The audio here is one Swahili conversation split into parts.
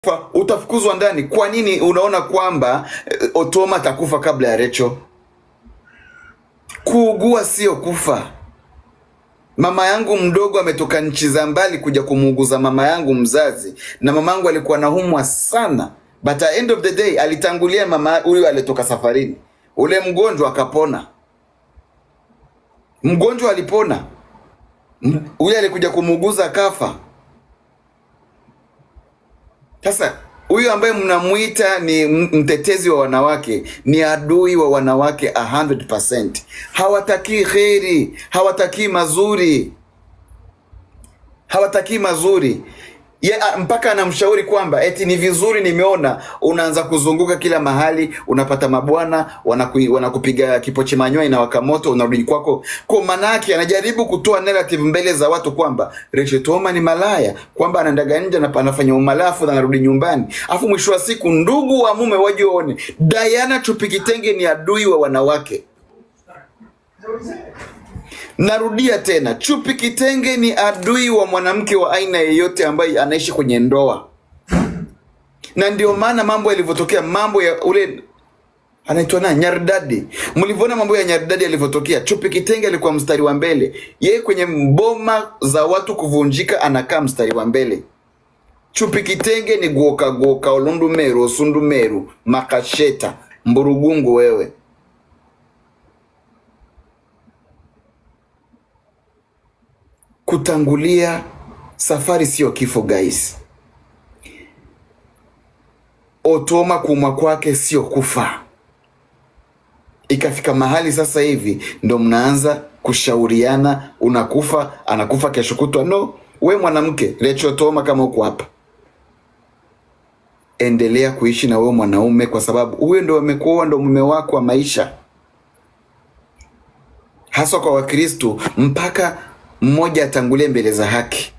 Fa- utafukuzwa ndani. Kwa nini unaona kwamba eh, Otoma atakufa kabla ya Recho? Kuugua sio kufa. Mama yangu mdogo ametoka nchi za mbali kuja kumuuguza mama yangu mzazi, na mama yangu alikuwa naumwa sana, but at end of the day alitangulia mama huyu alitoka safarini. Ule mgonjwa akapona, mgonjwa alipona, M- huyu alikuja kumuuguza akafa. Sasa huyu ambaye mnamuita ni m- mtetezi wa wanawake ni adui wa wanawake 100%. Hawatakii kheri, hawatakii mazuri, hawatakii mazuri ye, a- mpaka anamshauri kwamba eti ni vizuri, nimeona unaanza kuzunguka kila mahali, unapata mabwana wanaku, wanakupiga kipochi manyoya inawaka moto, unarudi kwako. Kwa maana yake anajaribu kutoa narrative mbele za watu kwamba Rachel Toma ni malaya, kwamba anaendaga nje na anafanya umalafu na anarudi nyumbani, afu mwisho wa siku ndugu wa mume waje waone Diana Chupikitenge ni adui wa wanawake. Narudia tena, Chupi Kitenge ni adui wa mwanamke wa aina yeyote ambaye anaishi kwenye ndoa, na ndio maana mambo yalivyotokea, mambo ya ule anaitwa na Nyardadi. Mlivyoona mambo ya Nyardadi yalivyotokea, Chupi Kitenge alikuwa mstari wa mbele. Yeye kwenye mboma za watu kuvunjika anakaa mstari wa mbele. Chupi Kitenge ni guoka guoka olundumeru osundumeru makasheta mburugungu wewe. Kutangulia safari sio kifo guys. Otoma kuumwa kwake sio kufa. Ikafika mahali sasa hivi ndo mnaanza kushauriana, unakufa, anakufa kesho kutwa. No, we mwanamke Rachel Toma, kama uko hapa, endelea kuishi na wewe mwanaume, kwa sababu huyo ndo amekuoa, ndo mume wako wa maisha, haswa kwa Wakristo, mpaka mmoja atangulie mbele za haki.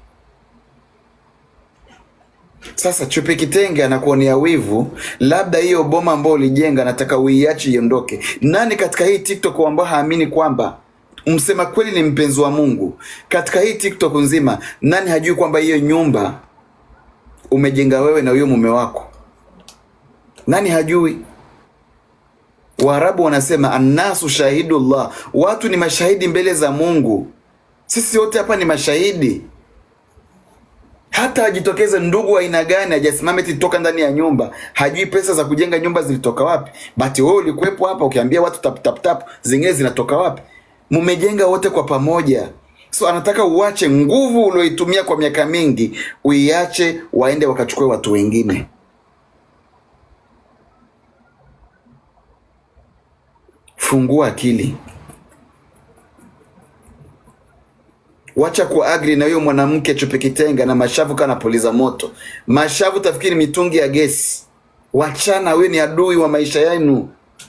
Sasa Chupi Kitenge anakuonea wivu, labda hiyo boma ambayo ulijenga nataka uiache iondoke. Nani katika hii TikTok ambao haamini kwamba msema kweli ni mpenzi wa Mungu? Katika hii TikTok nzima, nani hajui kwamba hiyo nyumba umejenga wewe na huyo mume wako? Nani hajui? Waarabu wanasema annasu shahidullah, watu ni mashahidi mbele za Mungu. Sisi wote hapa ni mashahidi hata ajitokeze ndugu wa aina gani ajasimame eti toka ndani ya nyumba, hajui pesa za kujenga nyumba zilitoka wapi. But wewe ulikuwepo hapa ukiambia watu tap tap tap, zingine zinatoka wapi? Mmejenga wote kwa pamoja. So anataka uache nguvu ulioitumia kwa miaka mingi, uiache waende wakachukue watu wengine. Fungua akili. Wacha kuagri na huyo mwanamke Chupi Kitenge na mashavu kana puliza moto. Mashavu tafikiri mitungi ya gesi. Wachana, huyo ni adui wa maisha yenu.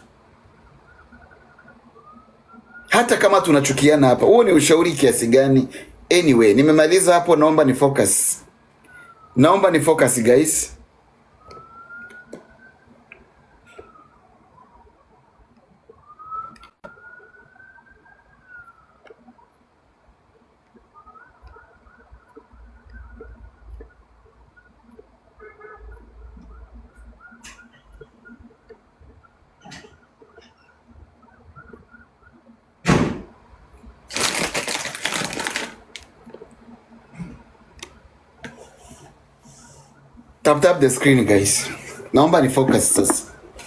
Hata kama tunachukiana hapa, huo ni ushauri kiasi gani? Anyway, nimemaliza hapo, naomba ni focus. Naomba ni focus guys. Tap tap the screen guys. Naomba ni focus sasa.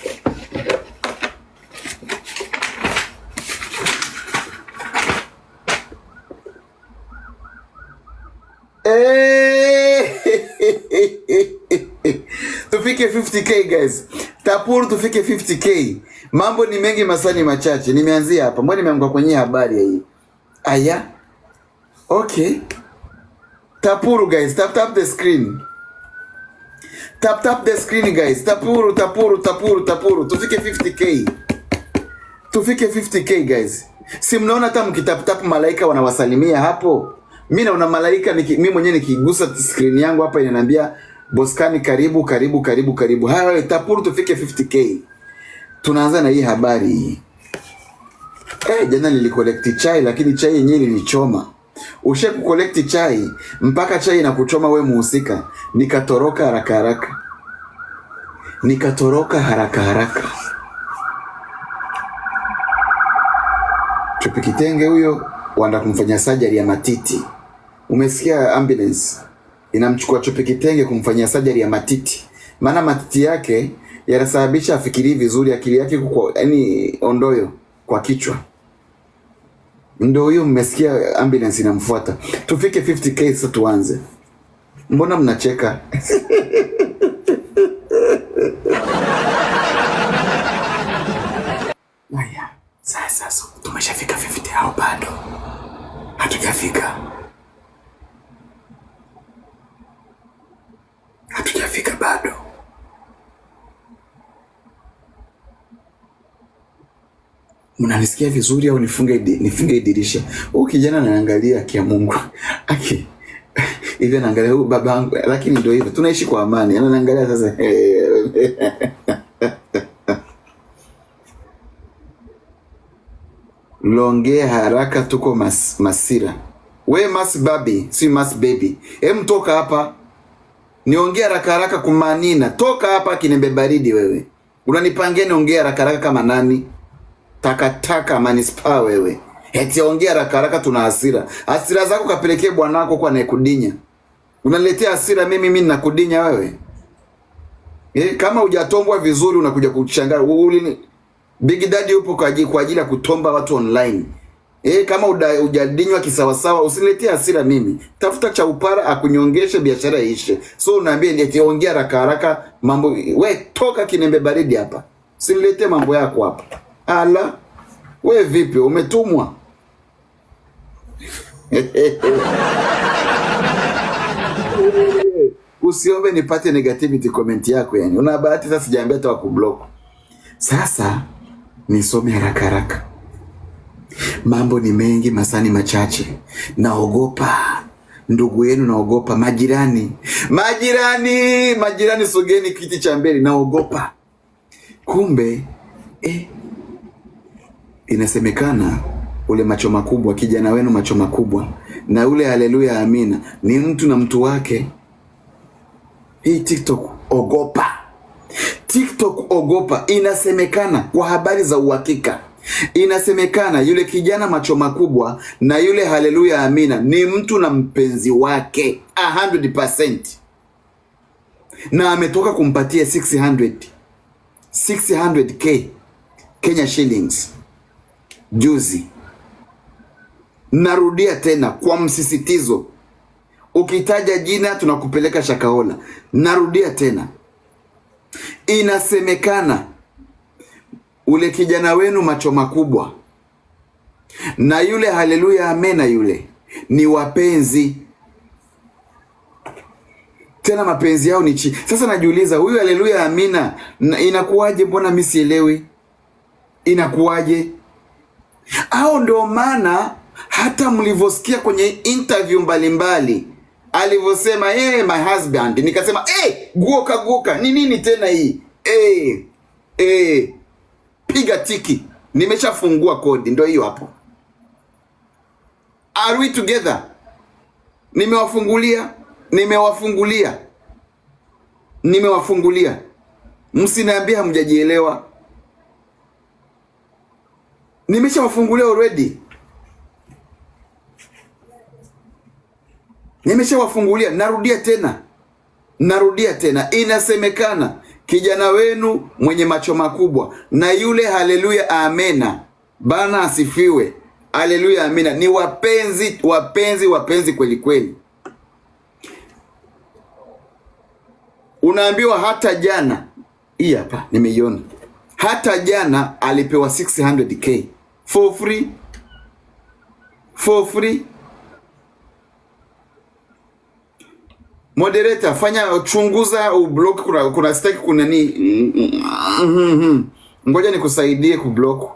Eh! tufike 50k guys tapuru tufike 50k mambo ni mengi masani machache nimeanzia hapa mbona nimeanguka kwenye habari ya hii aya okay tapuru guys tap tap the screen tap tap the screen guys tapuru tapuru tapuru tapuru tufike 50k tufike 50k guys si mnaona hata mkitaptap malaika wanawasalimia hapo mi naona malaika niki, mi mwenyewe nikigusa screen yangu hapa inaniambia boskani karibu karibu karibu karibu haya wewe tapuru tufike 50k tunaanza na hii habari hii eh jana nilikolekti chai lakini chai yenyewe nilichoma ushe kukolekti chai mpaka chai inakuchoma we muhusika nikatoroka haraka haraka nikatoroka haraka haraka. Chope Kitenge huyo wanda kumfanyia sajari ya matiti. Umesikia ambulance inamchukua Chope Kitenge kumfanyia sajari ya matiti, maana matiti yake yanasababisha afikirii vizuri, akili yake kwa yani ondoyo kwa kichwa. Ndo huyo mmesikia ambulance inamfuata. Tufike 50k sasa tuanze. Mbona mnacheka? Haya, sasa so, tumeshafika 50 au bado? Hatujafika. Hatujafika bado. Mnanisikia vizuri au nifunge di- nifunge dirisha? Huyu kijana anaangalia kia Mungu. Aki hivi anaangalia huyu babangu, lakini ndio hivyo, tunaishi kwa amani. Anaangalia sasa Longea haraka, tuko mas, Masira. We mas babi, si mas baby. Hem, toka hapa niongee haraka haraka kumanina. Toka hapa kinembe baridi wewe. Unanipangia niongee haraka haraka kama nani? Takataka manispaa wewe. Eti ongea haraka haraka, tuna hasira. Hasira zako kapelekee bwanako kwa anayekudinya. Unaniletea hasira mimi, mimi ninakudinya wewe. Eh, kama hujatombwa vizuri unakuja kuchangaa. Uli Big Daddy upo kwa ajili, kwa ajili ya kutomba watu online. Eh, kama uda- hujadinywa kisawasawa usiniletee hasira mimi. Tafuta cha upara akunyongeshe biashara iishe. So unaambia eti ongea haraka haraka mambo we toka kinembe baridi hapa. Usiniletee mambo yako hapa. Ala. We vipi umetumwa? Usiombe nipate negativity comment yako yani. Una bahati sasa sijaambia hata wakublock. Sasa nisome haraka haraka. Mambo ni mengi, masani machache. Naogopa ndugu yenu, naogopa majirani, majirani, majirani, sogeni kiti cha mbele, naogopa. Kumbe eh, inasemekana ule macho makubwa, kijana wenu macho makubwa, na ule haleluya amina ni mtu na mtu wake. Hii TikTok ogopa. TikTok ogopa. Inasemekana kwa habari za uhakika, inasemekana yule kijana macho makubwa na yule haleluya amina ni mtu na mpenzi wake 100%, na ametoka kumpatia 600 600k Kenya shillings juzi. Narudia tena kwa msisitizo, ukitaja jina tunakupeleka Shakahola. Narudia tena, inasemekana ule kijana wenu macho makubwa na yule haleluya amena yule ni wapenzi tena mapenzi yao ni chi sasa najiuliza huyu haleluya amina na- inakuwaje mbona mi sielewi inakuwaje au ndio maana hata mlivyosikia kwenye interview mbalimbali alivyosema hey, my husband nikasema hey, guoka guoka ni nini tena hii hey, hey, piga tiki nimeshafungua kodi ndio hiyo hapo are we together nimewafungulia nimewafungulia nimewafungulia msiniambia hamjajielewa nimeshawafungulia already nimeshawafungulia narudia tena narudia tena inasemekana kijana wenu mwenye macho makubwa na yule haleluya amena bana asifiwe haleluya amina ni wapenzi wapenzi wapenzi kweli kweli unaambiwa hata jana hii hapa nimeiona hata jana alipewa 600k for free for free moderator fanya chunguza ublock kuna kuna staki kuna ni Mhm. ngoja nikusaidie kublock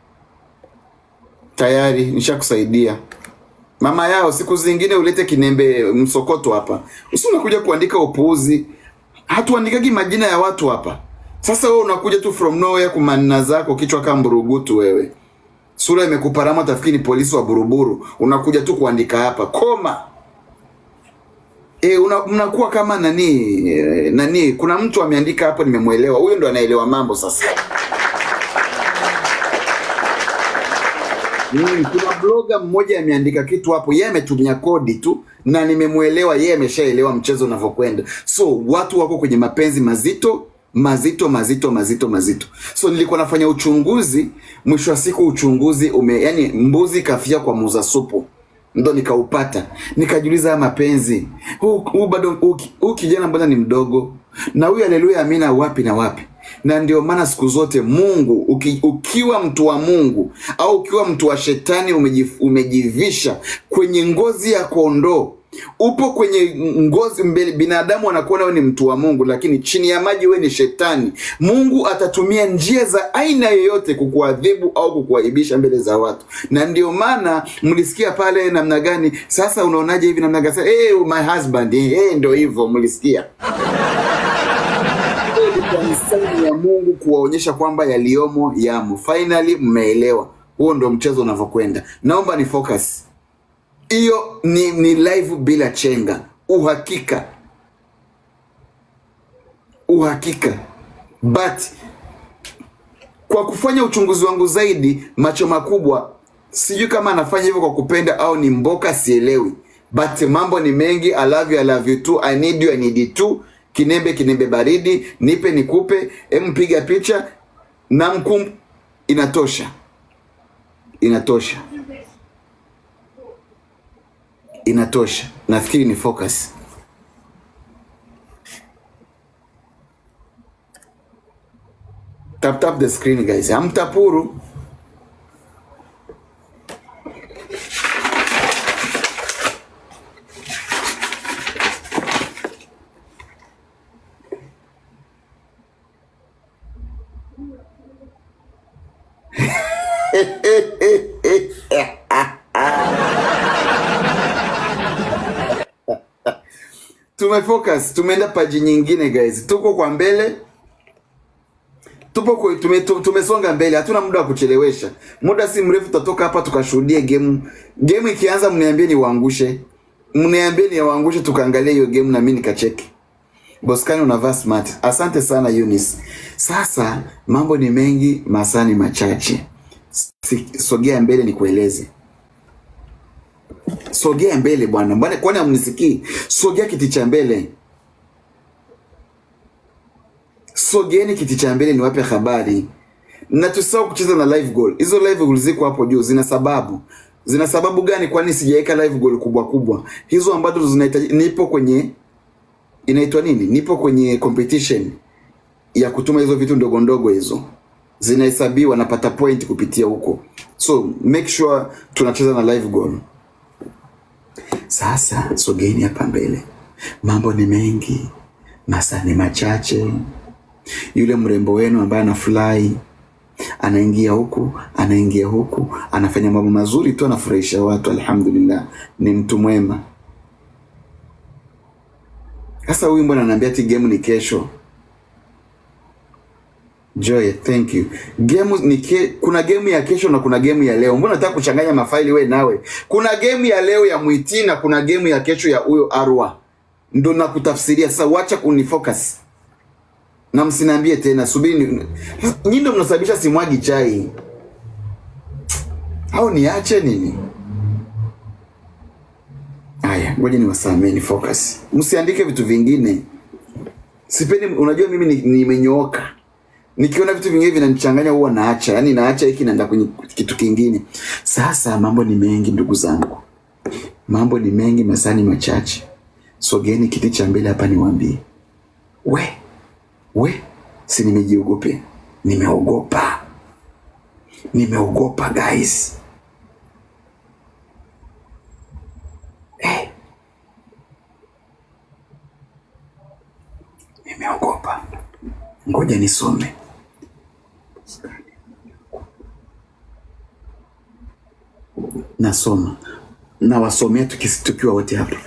tayari nishakusaidia mama yao siku zingine ulete kinembe msokoto hapa usi unakuja kuandika upuuzi hatuandikagi majina ya watu hapa sasa wewe unakuja tu from nowhere kumanina zako kichwa kama mburugutu wewe sura imekuparama tafikiri ni polisi wa buruburu unakuja tu kuandika hapa koma E, una, mnakuwa kama nani eh, nani. Kuna mtu ameandika hapo, nimemwelewa. Huyo ndo anaelewa mambo sasa. Mm, kuna bloga mmoja ameandika kitu hapo, yeye ametumia kodi tu na nimemwelewa, yeye ameshaelewa mchezo unavyokwenda. So watu wako kwenye mapenzi mazito mazito mazito mazito mazito. So nilikuwa nafanya uchunguzi, mwisho wa siku uchunguzi ume, yani mbuzi kafia kwa muuza supu ndo nikaupata, nikajiuliza haya mapenzi huu huu bado huu ki- huu kijana mbona ni mdogo, na huyu haleluya amina wapi na wapi? Na ndio maana siku zote Mungu uki, ukiwa mtu wa Mungu au ukiwa mtu wa shetani umejif, umejivisha kwenye ngozi ya kondoo upo kwenye ngozi mbele, binadamu anakuona wewe ni mtu wa Mungu, lakini chini ya maji wewe ni shetani. Mungu atatumia njia za aina yoyote kukuadhibu au kukuaibisha mbele za watu, na ndio maana mlisikia pale namna gani. Sasa unaonaje hivi namna gani? Hey, my husband eh, hey, ndio hivyo mlisikia ilikuwa ni saini ya Mungu kuwaonyesha kwamba yaliyomo yamo. Finally mmeelewa. Huo ndo mchezo unavyokwenda. Naomba ni focus hiyo, ni, ni live bila chenga, uhakika uhakika, but kwa kufanya uchunguzi wangu zaidi, macho makubwa, sijui kama anafanya hivyo kwa kupenda au ni mboka, sielewi, but mambo ni mengi. I love you, I love you too, I need you, I need you too. Kinembe kinembe baridi, nipe nikupe, em, piga picha na mkum, inatosha, inatosha, inatosha. Nafikiri ni focus. Tap tap the screen guys, hamtapuru. Tumefocus, tumeenda paji nyingine guys, tuko kwa mbele tupo kwa, tume, tu- tumesonga mbele, hatuna muda wa kuchelewesha. Muda si mrefu tutatoka hapa tukashuhudie game. Game ikianza, mniambie niwaangushe, mniambie niwaangushe, tukaangalia hiyo game na mimi nikacheki. Boskani unavaa smart. Asante sana Eunice. Sasa mambo ni mengi, masaa ni machache. Si, sogea mbele nikueleze. Sogea mbele bwana, bwana, kwani hamnisikii? Sogea kiti cha mbele. Sogeeni kiti cha mbele niwape habari, na tusahau kucheza na live goal. Hizo live goal ziko hapo juu, zina sababu. Zina sababu gani? Kwani sijaweka live goal kubwa kubwa hizo ambazo zinahitaji. Nipo kwenye inaitwa nini, nipo kwenye competition ya kutuma hizo vitu ndogo ndogo, hizo zinahesabiwa, napata point kupitia huko, so make sure tunacheza na live goal. Sasa sogeni hapa mbele, mambo ni mengi, masaa ni machache. Yule mrembo wenu ambaye anafurahi anaingia huku anaingia huku, anafanya mambo mazuri tu, anafurahisha watu. Alhamdulillah, ni mtu mwema. Sasa huyu mbona ananiambia ati game ni kesho? Joy, thank you. Game ni ke, kuna game ya kesho na kuna game ya leo. Mbona nataka kuchanganya mafaili we nawe? Kuna game ya leo ya Mwiti na kuna game ya kesho ya huyo Arwa, ndo nakutafsiria sasa. Wacha kunifocus na msiniambie tena, subiri. ni- Nyinyi ndo mnasababisha simwagi chai au niache nini? Haya, ngoja niwasamee, ni focus, msiandike vitu vingine. Sipendi, unajua mimi ni- nimenyooka nikiona vitu vingine vinanichanganya huwa naacha, yaani naacha hiki naenda kwenye kitu kingine. Sasa mambo ni mengi ndugu zangu, mambo ni mengi, masaa ni machache. Sogeni kiti cha mbele hapa niwaambie, we we, si nimejiogopea, nimeogopa, nimeogopa guys. Eh, nimeogopa. Ngoja nisome. Nasoma, nawasomea tukis- tukiwa wote hapa.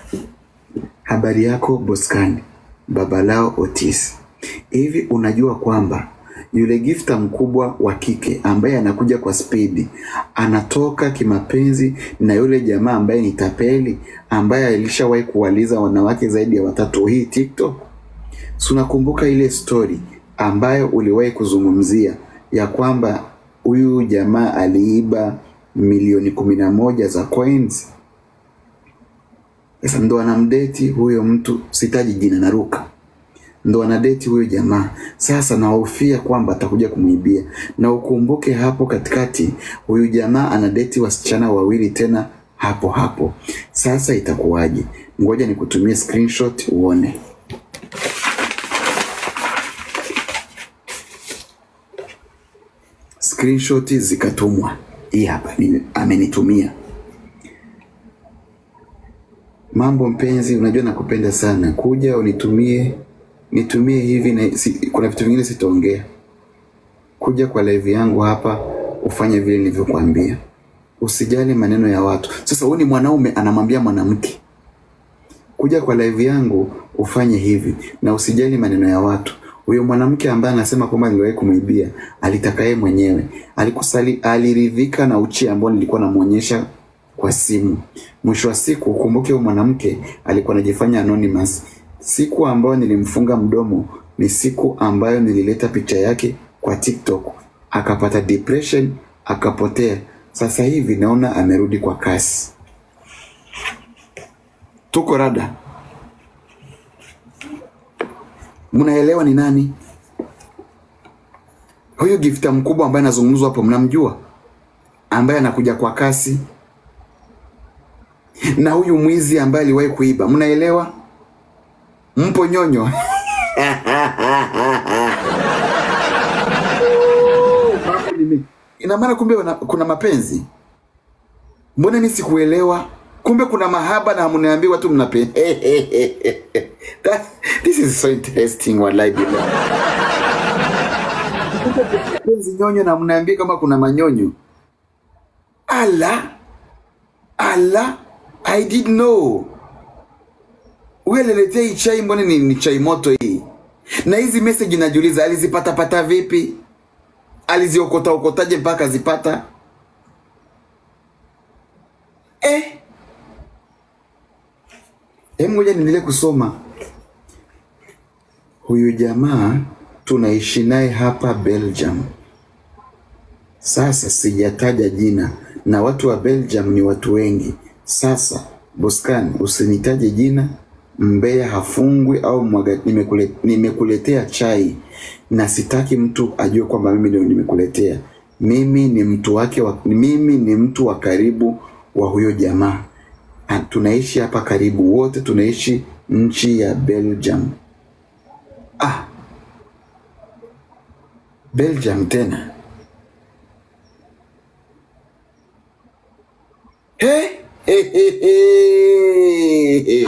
Habari yako Boskani, baba lao Otis. Hivi unajua kwamba yule gifta mkubwa wa kike ambaye anakuja kwa spidi anatoka kimapenzi na yule jamaa ambaye ni tapeli ambaye alishawahi kuwaliza wanawake zaidi ya watatu hii TikTok. Si unakumbuka ile story ambayo uliwahi kuzungumzia ya kwamba huyu jamaa aliiba milioni kumi na moja za coins? Sasa ndo anamdeti huyo mtu, sitaji jina, naruka ndo anadeti huyo jamaa. Sasa nahofia kwamba atakuja kumwibia, na ukumbuke hapo katikati huyu jamaa anadeti wasichana wawili tena hapo hapo. Sasa itakuwaje? Ngoja nikutumie screenshot uone. Screenshot zikatumwa, hii hapa ni- amenitumia. Mambo mpenzi, unajua nakupenda sana, kuja unitumie nitumie hivi na si, kuna vitu vingine sitaongea. Kuja kwa live yangu hapa ufanye vile nilivyokuambia, usijali maneno ya watu. Sasa huyu ni mwanaume anamwambia mwanamke, kuja kwa live yangu ufanye hivi na usijali maneno ya watu. Huyo mwanamke ambaye anasema kwamba niliwahi kumwibia alitaka yeye mwenyewe, alikusali, aliridhika na uchi ambao nilikuwa namwonyesha kwa simu. Mwisho wa siku, ukumbuke huyo mwanamke alikuwa anajifanya anonymous. Siku ambayo nilimfunga mdomo ni siku ambayo nilileta picha yake kwa TikTok, akapata depression, akapotea. Sasa hivi naona amerudi kwa kasi. Tuko rada, mnaelewa ni nani huyu gifta mkubwa ambaye anazungumzwa hapo? Mnamjua, ambaye anakuja kwa kasi, na huyu mwizi ambaye aliwahi kuiba, mnaelewa? Mpo nyonyo? Mambo ni mengi. Ina maana kumbe wana- kuna mapenzi? Mbona mimi sikuelewa? Kumbe kuna mahaba na mnaambiwa tu mnapenda. That- This is so interesting wallahi billah. Kumbe kuna mapenzi nyonyo na mnaambia kama kuna manyonyo. Ala, ala, I did know. Huyu aliniletea hii chai, mbona ni, ni chai moto hii? Na hizi message najiuliza alizipata pata vipi? Aliziokota okotaje mpaka azipata? Eh, hebu ngoja niendelee kusoma. Huyu jamaa tunaishi naye hapa Belgium. Sasa sijataja jina na watu wa Belgium ni watu wengi. Sasa Boscan, usinitaje jina. Mbea hafungwi au mwaga, nimekule, nimekuletea chai na sitaki mtu ajue kwamba mimi ndio nimekuletea. Mimi ni mtu wake wa, mimi ni mtu wa karibu wa huyo jamaa. Ah, Tunaishi hapa karibu, wote tunaishi nchi ya Belgium. Ah, Belgium tena. He? He, he, he.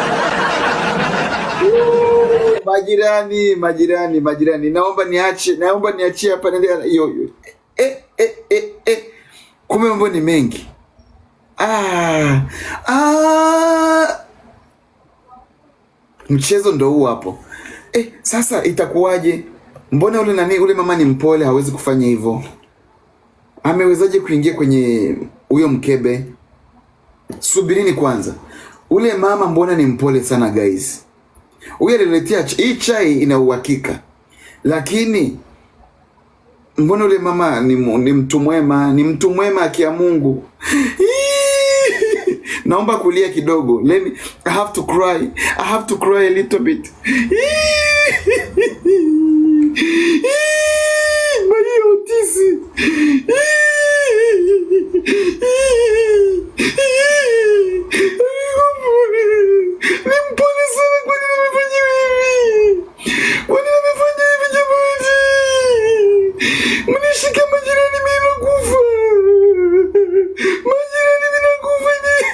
Majirani, majirani, majirani, naomba niache, naomba niachie hapa nende hiyo hiyo. Eh, eh, eh, eh. Kumbe mambo ni mengi. Ah, ah. Mchezo ndo huu hapo. Eh, sasa itakuwaje? Mbona ule nani ule mama ni mpole, hawezi kufanya hivyo? Amewezaje kuingia kwenye huyo mkebe? Subirini kwanza, ule mama mbona ni mpole sana guys. Huyu aliletea ch- hii chai ina uhakika, lakini mbona ule mama ni, mu- ni mtu mwema, ni mtu mwema akia Mungu. Naomba kulia kidogo. Let me, I have to cry. I have to cry a little bit. Maria Otisi. Ni mpole sana, kwa nini amefanya hivi? Kwa nini amefanya hivi jamani? Mnishika majirani, mimi nakufa. Majirani, mimi nakufa.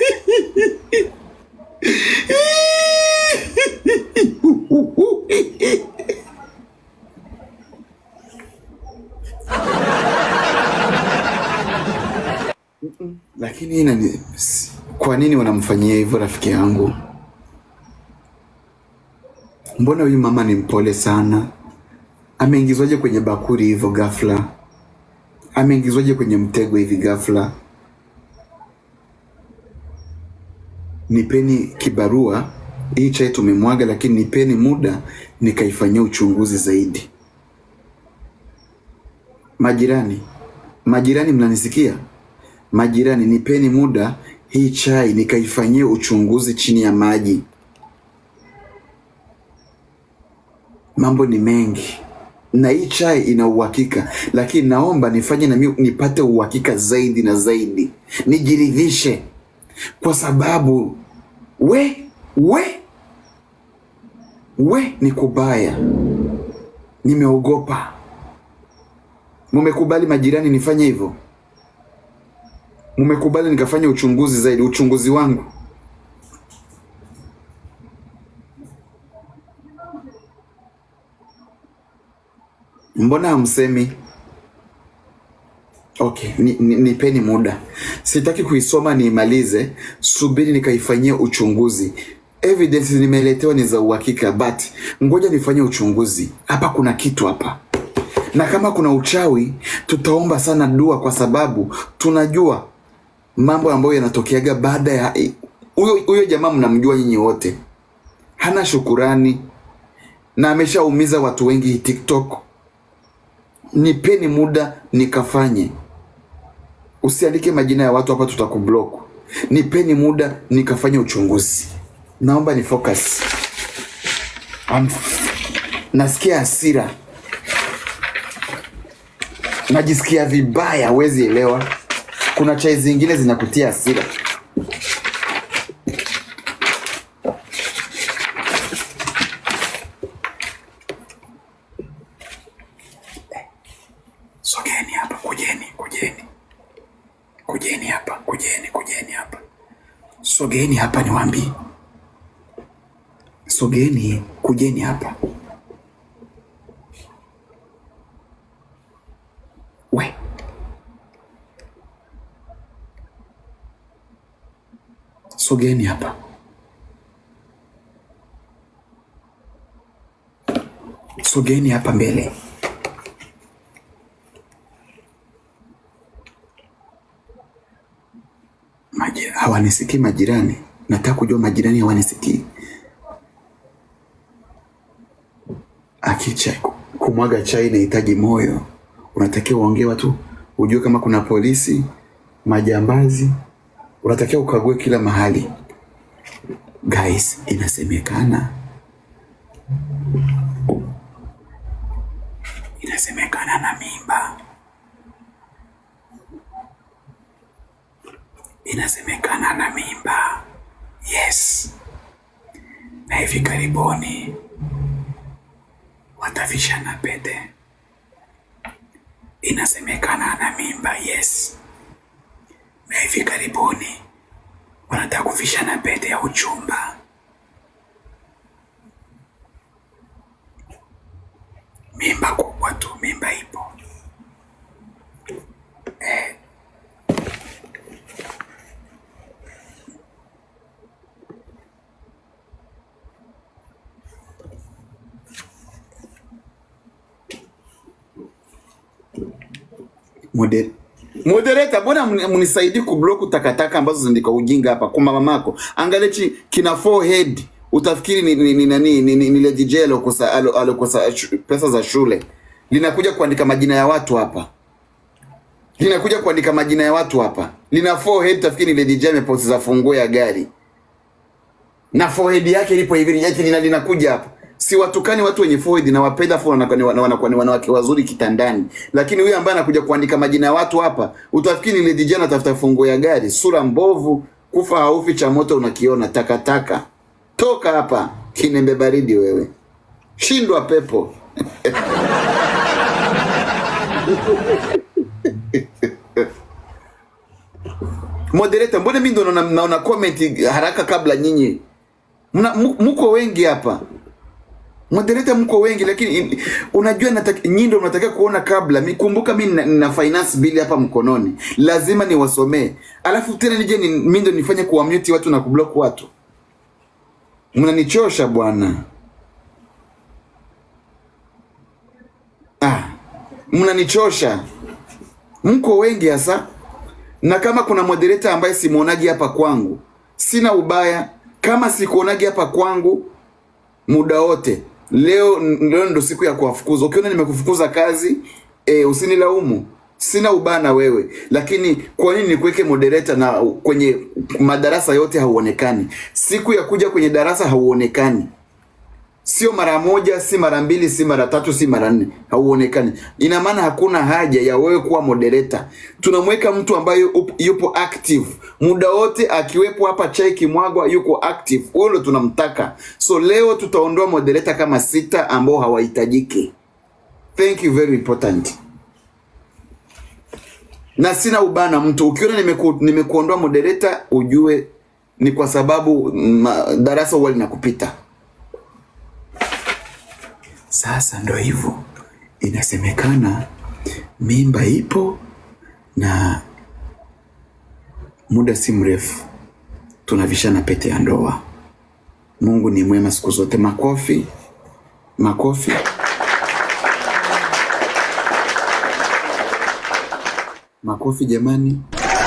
Lakini inani, kwa nini wanamfanyia hivyo rafiki yangu? Mbona huyu mama ni mpole sana? Ameingizwaje kwenye bakuri hivyo ghafla? Ameingizwaje kwenye mtego hivi ghafla? Nipeni kibarua, hii chai tumemwaga, lakini nipeni muda nikaifanyia uchunguzi zaidi. Majirani, majirani, mnanisikia? Majirani, nipeni muda hii chai nikaifanyie uchunguzi chini ya maji. Mambo ni mengi na hii chai ina uhakika, lakini naomba nifanye na mimi nipate uhakika zaidi na zaidi, nijiridhishe, kwa sababu we we we ni kubaya. Nimeogopa. Mumekubali majirani nifanye hivyo? Mumekubali nikafanya uchunguzi zaidi, uchunguzi wangu Mbona hamsemi? Okay, ni, ni, nipeni muda, sitaki kuisoma niimalize, subiri nikaifanyia uchunguzi. Evidence nimeletewa ni za uhakika, but ngoja nifanye uchunguzi. Hapa kuna kitu hapa, na kama kuna uchawi tutaomba sana dua, kwa sababu tunajua mambo ambayo yanatokeaga baada ya huyo huyo jamaa. Mnamjua nyinyi wote, hana shukurani na ameshaumiza watu wengi hii TikTok. Nipeni muda nikafanye. Usiandike majina ya watu hapa, tutakublock. Nipeni muda nikafanye uchunguzi. Naomba ni focus. I'm... nasikia hasira, najisikia vibaya, huwezi elewa. Kuna chai zingine zinakutia hasira. Sogeni hapa, kujeni, kujeni, kujeni hapa, kujeni, kujeni hapa, sogeni hapa, niwaambie, sogeni, kujeni hapa. We sogeni hapa, sogeni hapa mbele. Maji, hawanisikii majirani. Nataka kujua majirani hawanisikii. Akicha kumwaga chai inahitaji moyo, unatakiwa uongee watu, ujue kama kuna polisi, majambazi, unatakiwa ukague kila mahali. Guys, inasemekana inasemekana na mimba inasemekana na mimba. Yes, na hivi karibuni watavishana pete. Inasemekana na mimba. Yes, na hivi karibuni wanataka kuvishana pete ya uchumba. Mimba kubwa tu, mimba ipo. Moder Moderator, mbona mni- mnisaidii kublock takataka ambazo zindika ujinga hapa kwa mamako? Angalia chi kina forehead utafikiri ni ni ni nani ni, ni, ni Lady J alokosa alo- alokosa shu- pesa za shule. Linakuja kuandika majina ya watu hapa. Linakuja kuandika majina ya watu hapa. Lina forehead utafikiri ni Lady J ameposti za funguo ya gari. Na forehead yake ilipo hivi yake lina linakuja hapa. Si watukani watu wenye forehead na wapenda afu wanakuwa ni wana- wanakuwa ni wanawake wazuri kitandani. Lakini huyu ambaye anakuja kuandika majina ya watu hapa, utafikiri ni Lady J anatafuta funguo ya gari. Sura mbovu, kufa haufi, cha moto unakiona, takataka. Toka hapa, kinembe baridi wewe. Shindwa pepo. Moderator, mbona mimi ndo naona naona comment haraka kabla nyinyi? Mna mu- mko wengi hapa. Moderator mko wengi lakini in- unajua nataka nyinyi ndio mnatakiwa kuona kabla. Mi kumbuka mimi nina, nina finance bill hapa mkononi. Lazima niwasomee. Alafu tena nije ni, mimi ndio nifanye kuwamute watu na kublock watu. Mnanichosha bwana. mnanichosha, mko wengi hasa, na kama kuna moderator ambaye simwonaji hapa kwangu, sina ubaya. Kama sikuonagi hapa kwangu muda wote, leo leo ndo siku ya kuwafukuza. Ukiona nimekufukuza kazi e, usinilaumu, sina ubaya na wewe, lakini kwa nini nikuweke moderator na kwenye madarasa yote hauonekani? Siku ya kuja kwenye darasa hauonekani sio mara moja, si mara mbili, si mara tatu, si mara nne, hauonekani. Ina maana hakuna haja ya wewe kuwa moderator. Tunamweka mtu ambaye up- yupo active muda wote, akiwepo hapa chai kimwagwa, yuko active, huyo ndo tunamtaka. So leo tutaondoa moderator kama sita ambao hawahitajiki. Thank you very important. Na sina ubaya na mtu, ukiona nimeku, nimekuondoa moderator, ujue ni kwa sababu ma, darasa huwa linakupita. Sasa ndo hivyo, inasemekana mimba ipo na muda si mrefu tunavishana pete ya ndoa. Mungu ni mwema siku zote. Makofi, makofi. Makofi jamani,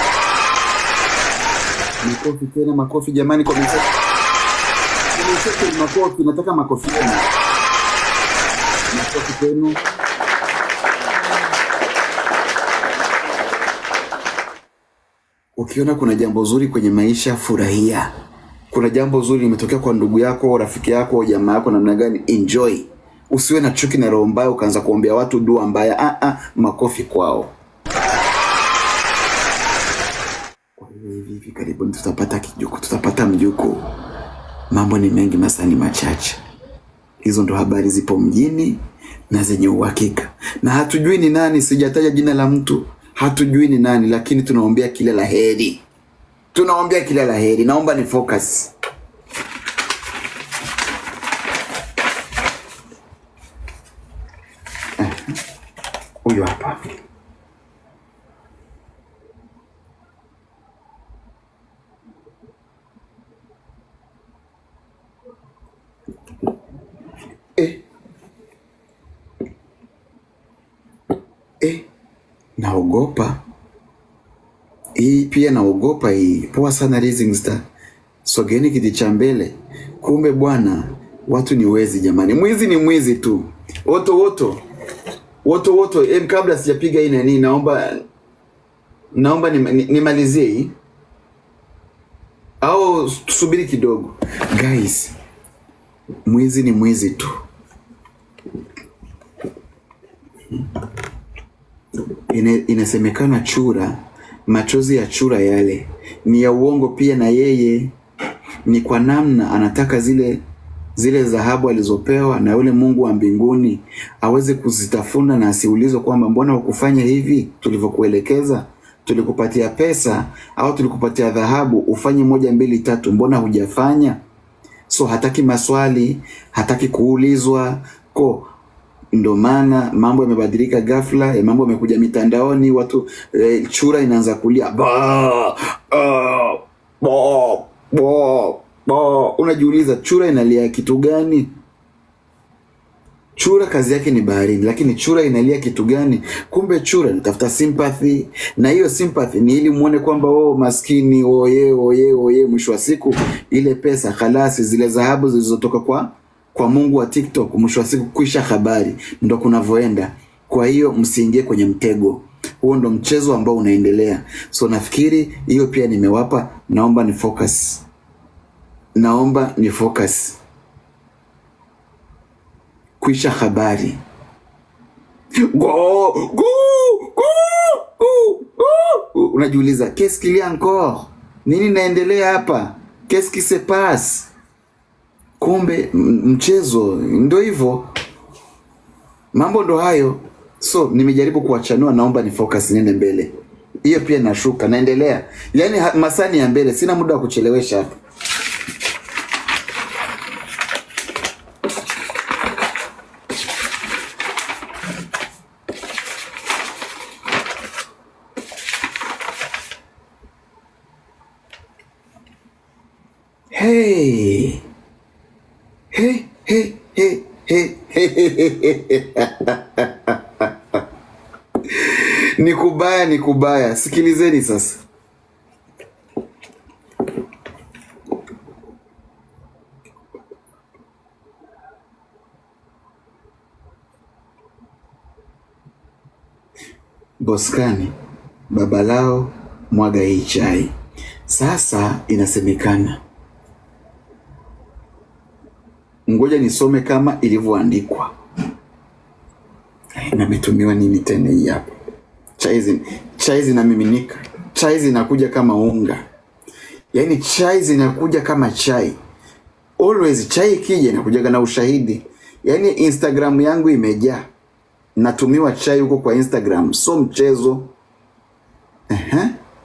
makofi tena, makofi jamani, kwa mwenzetu. Kwa mwenzetu ni makofi, nataka makofi tena, makofi kwenu. Ukiona kuna jambo zuri kwenye maisha, furahia. Kuna jambo zuri limetokea kwa ndugu yako, rafiki yako, jamaa yako, namna gani, enjoy. Usiwe na chuki na roho mbaya ukaanza kuombea watu dua mbaya. Ah, ah, makofi kwao. Kwa hiyo hivi hivi karibuni tutapata kijuku, tutapata mjuku. Mambo ni mengi, masaa ni machache. Hizo ndo habari zipo mjini na zenye uhakika, na hatujui ni nani. Sijataja jina la mtu, hatujui ni nani, lakini tunaombea kila la heri, tunaombea kila la heri. Naomba ni focus. Huyu hapa eh, eh, naogopa hii pia, naogopa hii. Poa sana Rising Star, sogeni kiti cha mbele. Kumbe bwana, watu ni wezi jamani, mwizi ni mwizi tu. Woto woto woto woto. Em, kabla sijapiga hii nani, naomba naomba nim- ni- nimalizie hii au tusubiri kidogo guys? Mwizi ni mwizi tu. Ine, inasemekana chura, machozi ya chura yale ni ya uongo pia, na yeye ni kwa namna anataka zile zile dhahabu alizopewa na yule Mungu wa mbinguni aweze kuzitafuna na asiulizwe kwamba mbona hukufanya hivi tulivyokuelekeza, tulikupatia pesa au tulikupatia dhahabu ufanye moja mbili tatu, mbona hujafanya? So hataki maswali, hataki kuulizwa ko ndo maana mambo yamebadilika ghafla, ya mambo yamekuja mitandaoni, watu eh, chura inaanza kulia ba ah, ba ba ba. Unajiuliza chura inalia kitu gani? Chura kazi yake ni baharini, lakini chura inalia kitu gani? Kumbe chura inatafuta sympathy, na hiyo sympathy ni ili muone kwamba oh, maskini oye oye oye. Mwisho wa siku ile pesa kalasi, zile dhahabu zilizotoka kwa kwa Mungu wa TikTok, mwisho wa siku kuisha habari, ndo kunavyoenda. Kwa hiyo msiingie kwenye mtego huo, ndo mchezo ambao unaendelea. So nafikiri hiyo pia nimewapa, naomba ni focus, naomba ni focus, kuisha habari Go, go, go, go, go. Unajiuliza qu'est-ce qu'il y a encore, nini naendelea hapa, qu'est-ce qui se passe? Kumbe m- mchezo ndo hivyo, mambo ndo hayo. So nimejaribu kuwachanua, naomba ni focus, niende mbele. Hiyo pia nashuka, naendelea, yaani ha- masani ya mbele, sina muda wa kuchelewesha hapa. Hey, hey, hey, hey, hey, hey, hey, hey. ni kubaya, ni kubaya. Sikilizeni sasa. Boskani, baba lao mwaga hii chai. Sasa inasemekana, ngoja nisome kama ilivyoandikwa. Na imetumiwa nini tena hii hapa? Chai zin- chai zinamiminika, chai zinakuja kama unga, yaani chai zinakuja kama chai. Always chai ikija inakujaga na ushahidi. Yaani Instagram yangu imejaa, natumiwa chai huko kwa Instagram, so mchezo. Ehe.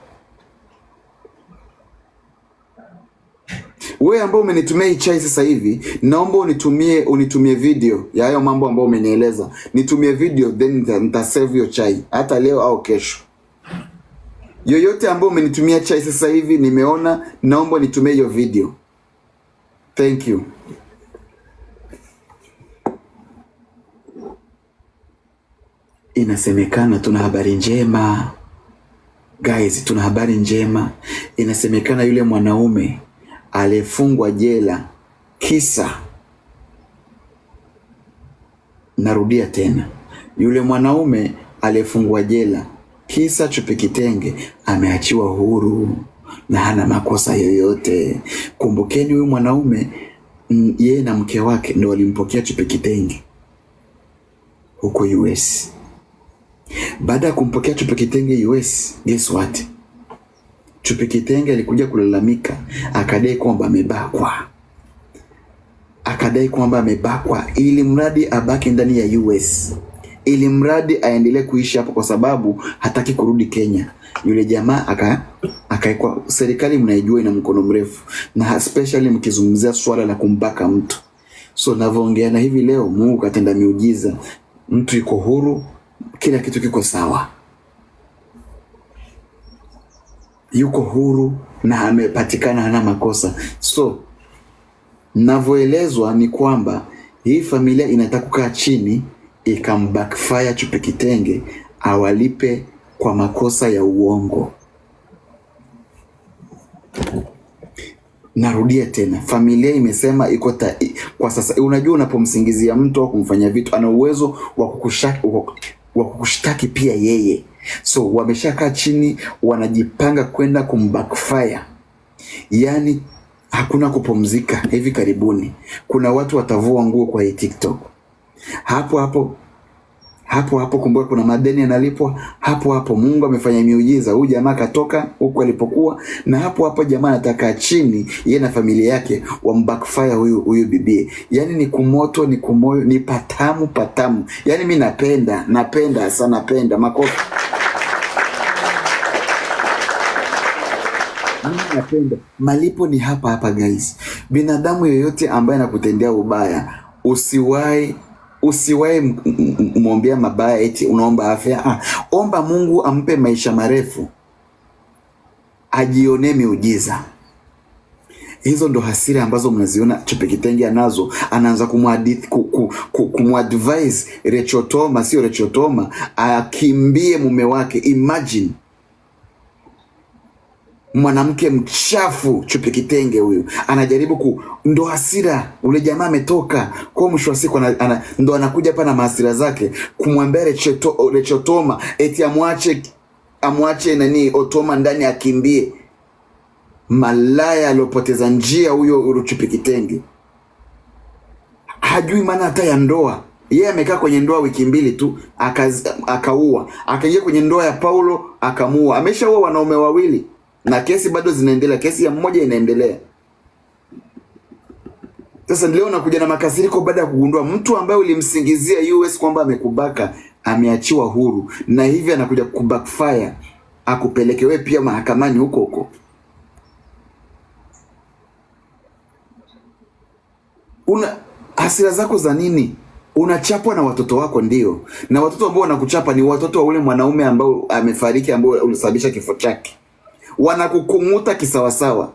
Wewe ambao umenitumia hii chai sasa hivi, naomba unitumie unitumie video ya hayo mambo ambayo umenieleza. Nitumie video then nita, nita save hiyo chai hata leo au kesho. Yoyote ambao umenitumia chai sasa hivi nimeona, naomba nitumie hiyo video. Thank you. Inasemekana tuna habari njema. Guys, tuna habari njema. Inasemekana yule mwanaume aliyefungwa jela kisa, narudia tena, yule mwanaume aliyefungwa jela kisa chupi kitenge ameachiwa huru na hana makosa yoyote. Kumbukeni huyu mwanaume mm, yeye na mke wake ndo walimpokea chupi kitenge huko US. Baada ya kumpokea chupi kitenge US, guess what? Chupi kitenge alikuja kulalamika, akadai kwamba amebakwa, akadai kwamba amebakwa, ili mradi abaki ndani ya US, ili mradi aendelee kuishi hapo, kwa sababu hataki kurudi Kenya. Yule jamaa aka akaekwa. Serikali mnaijua ina mkono mrefu, na especially mkizungumzia swala la kumbaka mtu. So navyoongea na hivi leo, Mungu katenda miujiza, mtu yuko huru, kila kitu kiko sawa. yuko huru na amepatikana hana makosa. So navyoelezwa ni kwamba hii familia inataka kukaa chini ikambackfire chupi kitenge awalipe kwa makosa ya uongo. Narudia tena, familia imesema iko ta, i- kwa sasa. Unajua, unapomsingizia mtu au kumfanyia vitu, ana uwezo wa kukushtaki wa- wa kukushtaki pia yeye. So wameshakaa chini, wanajipanga kwenda kumbackfire, yaani hakuna kupumzika. Hivi karibuni kuna watu watavua nguo kwa hii TikTok hapo hapo hapo hapo. Kumbuka kuna madeni yanalipwa hapo hapo. Mungu amefanya miujiza, huyu jamaa katoka huku alipokuwa, na hapo hapo jamaa anataka chini, yeye na familia yake wambackfire huyu huyu bibie. Yani ni kumoto, ni kumoyo, ni patamu patamu. Yani mi napenda napenda sana, napenda makofi. Mimi napenda malipo ni hapa hapa guys. Binadamu yoyote ambaye anakutendea ubaya usiwahi usiwahi m- m- m- mwombea mabaya eti unaomba afya. Ah, omba Mungu ampe maisha marefu, ajionee miujiza. Hizo ndo hasira ambazo mnaziona Chupi Kitenge anazo. Anaanza kumwadith- ku- ku- ku- kumadvise Rechotoma, sio Rechotoma, akimbie mume wake. Imagine mwanamke mchafu Chupi Kitenge huyu anajaribu ku, ndo hasira. Ule jamaa ametoka kwa mwisho wa siku ana, ana, ndo anakuja hapa na mahasira zake kumwambia Recheto, Rechotoma eti amwache amwache nani Otoma ndani akimbie. Malaya aliopoteza njia huyo huyo Chupi Kitenge, hajui maana hata ya ndoa. Yeye amekaa kwenye ndoa wiki mbili tu akaz- akaua, akaingia kwenye ndoa ya Paulo akamuua. Ameshaua wanaume wawili na kesi bado zinaendelea, kesi ya mmoja inaendelea. Sasa leo nakuja na makasiriko baada ya kugundua mtu ambaye ulimsingizia US kwamba amekubaka ameachiwa huru, na hivi anakuja kubackfire akupeleke wewe pia mahakamani huko huko. Una hasira zako za nini? Unachapwa na watoto wako, ndio, na watoto ambao wanakuchapa ni watoto wa ule mwanaume ambao amefariki, ambao ulisababisha kifo chake. Wanakukung'uta kisawasawa.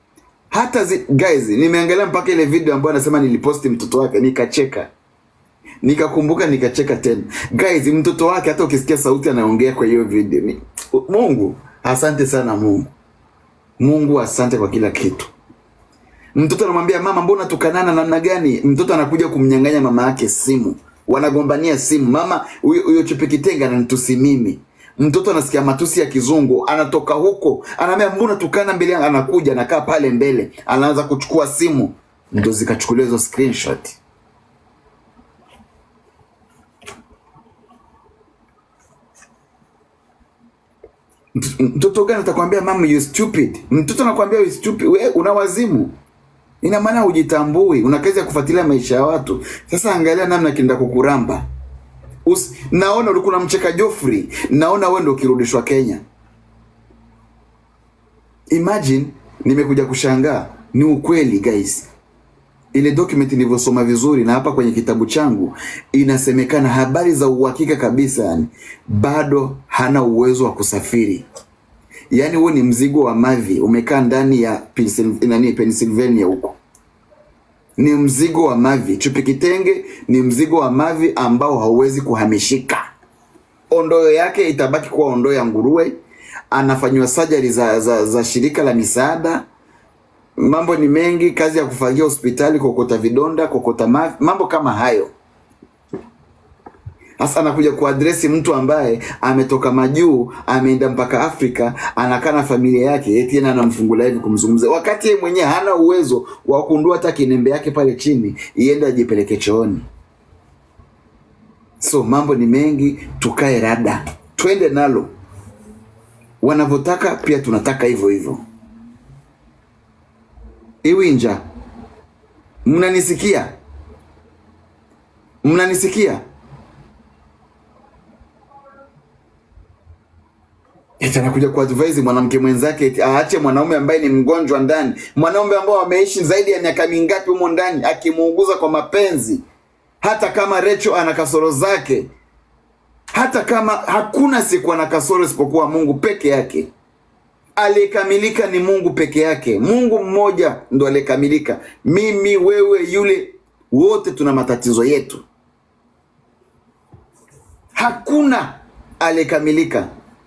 Hata zi, guys, nimeangalia mpaka ile video ambayo anasema niliposti mtoto wake nikacheka. nikakumbuka nikacheka tena guys mtoto wake hata ukisikia sauti anaongea kwa hiyo video ni, mungu asante sana mungu mungu asante kwa kila kitu mtoto anamwambia mama mbona tukanana namna gani mtoto anakuja kumnyang'anya mama yake simu wanagombania simu mama huyo huyo chepekitenga ananitusi mimi mtoto anasikia matusi ya kizungu anatoka huko anaambia mbona tukana mbele yangu anakuja anakaa pale mbele anaanza kuchukua simu ndo zikachukuliwa hizo screenshot Mt- mtoto gani atakwambia mama you stupid mtoto anakwambia you stupid we una wazimu ina maana hujitambui una kazi ya kufuatilia maisha ya watu sasa angalia namna kienda kukuramba Us, naona ulikuwa unamcheka Joffrey naona wewe ndio ukirudishwa Kenya imagine nimekuja kushangaa ni ukweli guys ile document nilivyosoma vizuri na hapa kwenye kitabu changu inasemekana habari za uhakika kabisa yani bado hana uwezo wa kusafiri yaani huo ni mzigo wa mavi umekaa ndani ya Pensil- nani Pennsylvania huko ni mzigo wa mavi chupi kitenge ni mzigo wa mavi ambao hauwezi kuhamishika ondoo yake itabaki kuwa ondoo ya nguruwe anafanyiwa sajari za, za, za shirika la misaada mambo ni mengi kazi ya kufagia hospitali kokota vidonda kokota mavi mambo kama hayo sasa anakuja kuadresi mtu ambaye ametoka majuu ameenda mpaka afrika anakaa na familia yake eti yeye anamfungulia hivi kumzungumza wakati yeye mwenyewe hana uwezo wa kundua hata kinembe yake pale chini iende ajipeleke chooni so mambo ni mengi tukae rada twende nalo wanavyotaka pia tunataka hivyo hivyo iwinja mnanisikia mnanisikia eti anakuja kuadvise mwanamke mwenzake eti aache mwanaume ambaye ni mgonjwa ndani mwanaume ambao ameishi zaidi ya miaka mingapi humo ndani akimuuguza kwa mapenzi hata kama recho ana kasoro zake hata kama hakuna siku ana kasoro isipokuwa mungu peke yake aliyekamilika ni mungu peke yake mungu mmoja ndo aliyekamilika mimi wewe yule wote tuna matatizo yetu hakuna aliyekamilika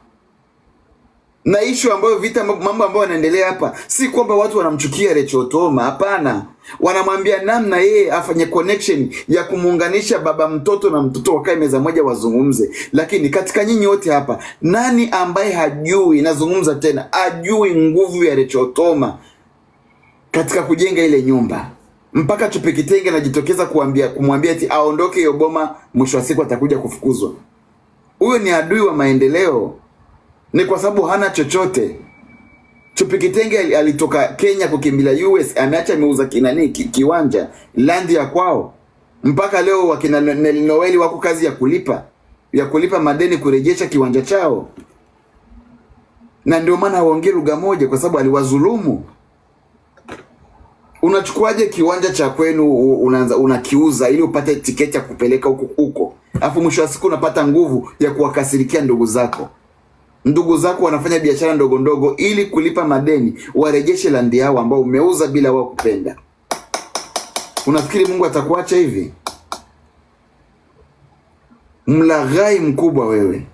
na ishu ambayo vita mambo ambayo yanaendelea hapa si kwamba watu wanamchukia Rachel Otoma hapana wanamwambia namna yeye afanye connection ya kumuunganisha baba mtoto na mtoto wakae meza moja wazungumze lakini katika nyinyi wote hapa nani ambaye hajui nazungumza tena ajui nguvu ya Rachel Otoma katika kujenga ile nyumba mpaka Chupekitenge anajitokeza kuambia kumwambia eti aondoke hiyo boma mwisho wa siku atakuja kufukuzwa huyo ni adui wa maendeleo ni kwa sababu hana chochote. Chupikitenge ali- alitoka Kenya kukimbilia US, ameacha ameuza kinani ki, kiwanja landi ya kwao, mpaka leo wakina No- Nelly Noeli wako kazi ya kulipa ya kulipa madeni kurejesha kiwanja chao, na ndio maana hawaongei lugha moja, kwa sababu aliwadhulumu. Unachukuaje kiwanja cha kwenu u- unaanza unakiuza ili upate tiketi ya kupeleka huko huko, alafu mwisho wa siku unapata nguvu ya kuwakasirikia ndugu zako ndugu zako wanafanya biashara ndogo ndogo ili kulipa madeni warejeshe landi yao ambao umeuza bila wao kupenda unafikiri mungu atakuacha hivi mlaghai mkubwa wewe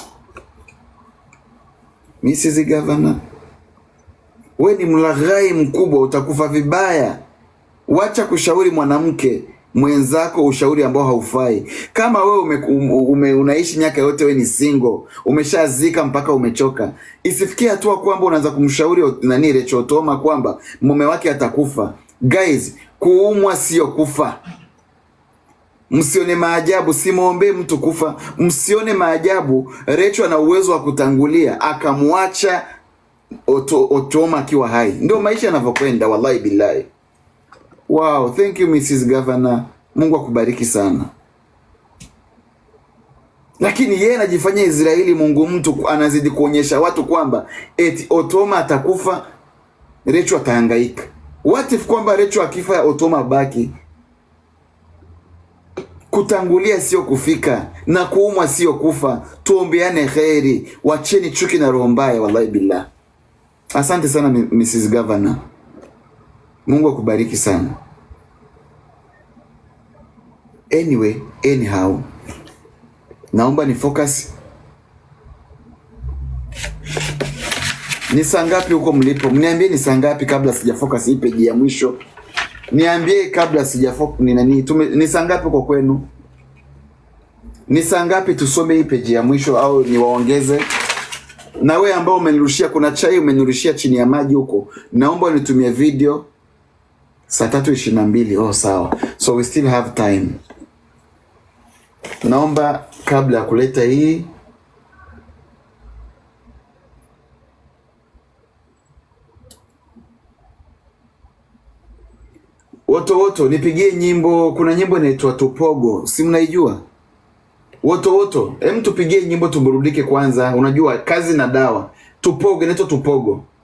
mrs gavana we ni mlaghai mkubwa utakufa vibaya wacha kushauri mwanamke mwenzako ushauri ambao haufai kama wewe ume, ume, unaishi miaka yote we ni single umeshazika mpaka umechoka isifikie hatua kwamba unaanza kumshauri nani Rachel Otoma kwamba mume wake atakufa guys kuumwa sio kufa msione maajabu simwombee mtu kufa msione maajabu Rachel ana uwezo wa kutangulia akamwacha Oto, Otoma akiwa hai ndio maisha yanavyokwenda wallahi billahi Wow, thank you Mrs. Governor. Mungu akubariki sana. Lakini yeye anajifanya Israeli Mungu mtu, anazidi kuonyesha watu kwamba eti Otoma atakufa, Recho atahangaika. What if kwamba Recho akifa Otoma baki? Kutangulia sio kufika na kuumwa sio kufa. Tuombeane kheri, wacheni chuki na roho mbaya, wallahi billah. Asante sana M- Mrs. Governor. Mungu akubariki sana. anyway anyhow naomba ni focus ni saa ngapi huko mlipo mniambie ni saa ngapi kabla sija focus hii peji ya mwisho niambie kabla sija focus ni nani tume, ni saa ngapi huko kwenu ni saa ngapi tusome hii peji ya mwisho au niwaongeze na wewe ambao umenirushia kuna chai umenirushia chini ya maji huko naomba unitumie video saa tatu ishirini na mbili oh sawa so we still have time naomba kabla ya kuleta hii woto woto nipigie nyimbo kuna nyimbo inaitwa tupogo si mnaijua woto woto hem tupigie nyimbo tuburudike kwanza unajua kazi na dawa tupogo inaitwa tupogo